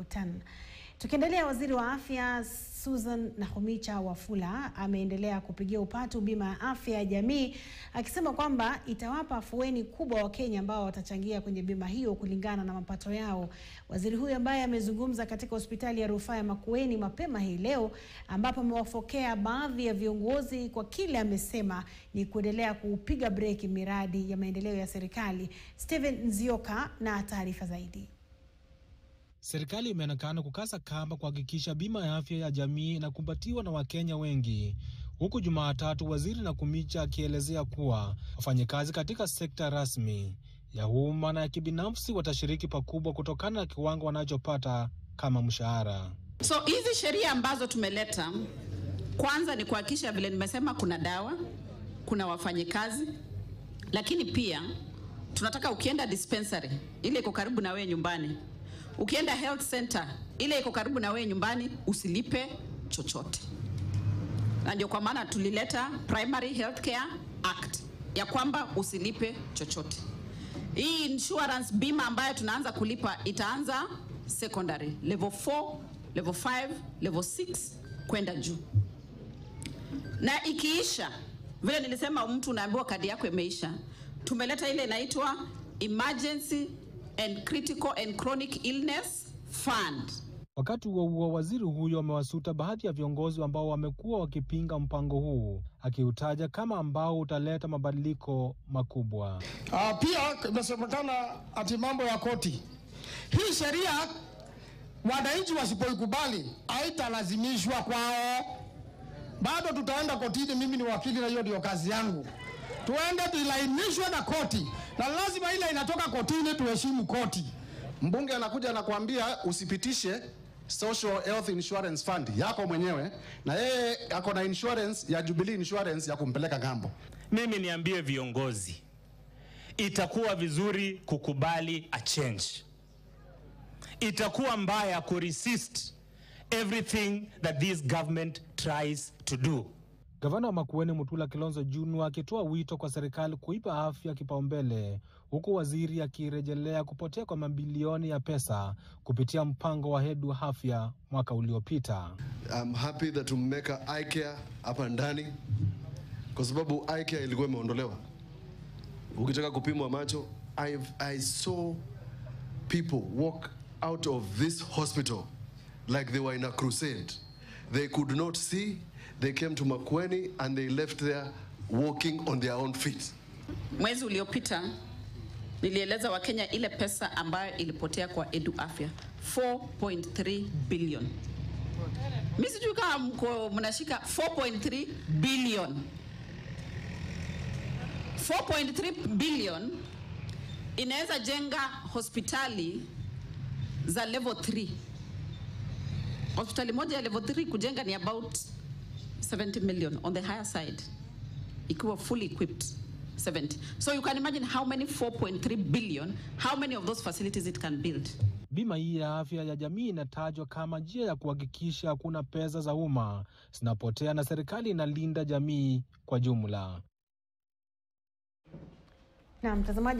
Rutan. Tukiendelea, waziri wa afya Susan Nakhumicha Wafula ameendelea kupigia upatu bima ya afya ya jamii akisema kwamba itawapa afueni kubwa Wakenya ambao watachangia kwenye bima hiyo kulingana na mapato yao. Waziri huyo ambaye amezungumza katika hospitali ya rufaa ya Makueni mapema hii leo, ambapo amewafokea baadhi ya viongozi kwa kile amesema ni kuendelea kupiga breki miradi ya maendeleo ya serikali. Steven Nzioka na taarifa zaidi. Serikali imeonekana kukasa kamba kuhakikisha bima ya afya ya jamii inakumbatiwa na Wakenya wengi, huku Jumatatu waziri Nakhumicha akielezea kuwa wafanyakazi katika sekta rasmi ya umma na ya kibinafsi watashiriki pakubwa kutokana na kiwango wanachopata kama mshahara. So hizi sheria ambazo tumeleta, kwanza ni kuhakikisha vile nimesema, kuna dawa, kuna wafanyikazi, lakini pia tunataka ukienda dispensary ile iko karibu na wewe nyumbani ukienda health center ile iko karibu na wewe nyumbani usilipe chochote, na ndio kwa maana tulileta Primary Healthcare Act ya kwamba usilipe chochote. Hii insurance bima ambayo tunaanza kulipa itaanza secondary level 4, level 5, level 6 kwenda juu, na ikiisha, vile nilisema, mtu unaambiwa kadi yako imeisha, tumeleta ile inaitwa emergency and critical and chronic illness fund. Wakati huo huo, waziri huyo amewasuta baadhi ya viongozi ambao wamekuwa wakipinga mpango huu, akiutaja kama ambao utaleta mabadiliko makubwa. Uh, pia imesemekana ati mambo ya koti. Hii sheria wananchi wasipoikubali haitalazimishwa kwao, bado tutaenda kotini. Mimi ni wakili na hiyo ndio kazi yangu, tuende tuilainishwe na koti na lazima ile inatoka kotini tuheshimu koti. Mbunge anakuja anakuambia usipitishe Social Health Insurance Fund yako mwenyewe, na yeye ako na insurance ya Jubilee Insurance ya kumpeleka ng'ambo. Mimi niambie viongozi, itakuwa vizuri kukubali a change. Itakuwa mbaya ku resist everything that this government tries to do. Gavana wa Makueni Mutula Kilonzo Junu akitoa wito kwa serikali kuipa afya kipaumbele, huku waziri akirejelea kupotea kwa mabilioni ya pesa kupitia mpango wa Hedu Afya mwaka uliopita. I'm happy that tumeweka eye care hapa ndani kwa sababu eye care ilikuwa imeondolewa. Ukitaka kupimwa macho, I've, I saw people walk out of this hospital like they were in a crusade. They could not see they came to Makueni and they left there walking on their own feet. Mwezi uliopita nilieleza Wakenya ile pesa ambayo ilipotea kwa Edu Afya 4.3 billion. Mimi sijui kama mko mnashika 4.3 billion. 4.3 billion inaweza jenga hospitali za level 3. Hospitali moja ya level 3 kujenga ni about 70 million on the higher side ikiwa fully equipped 70 so you can imagine how many 4.3 billion how many of those facilities it can build Bima hii ya afya ya jamii inatajwa kama njia ya kuhakikisha hakuna pesa za umma zinapotea na serikali inalinda jamii kwa jumla. Na mtazamaji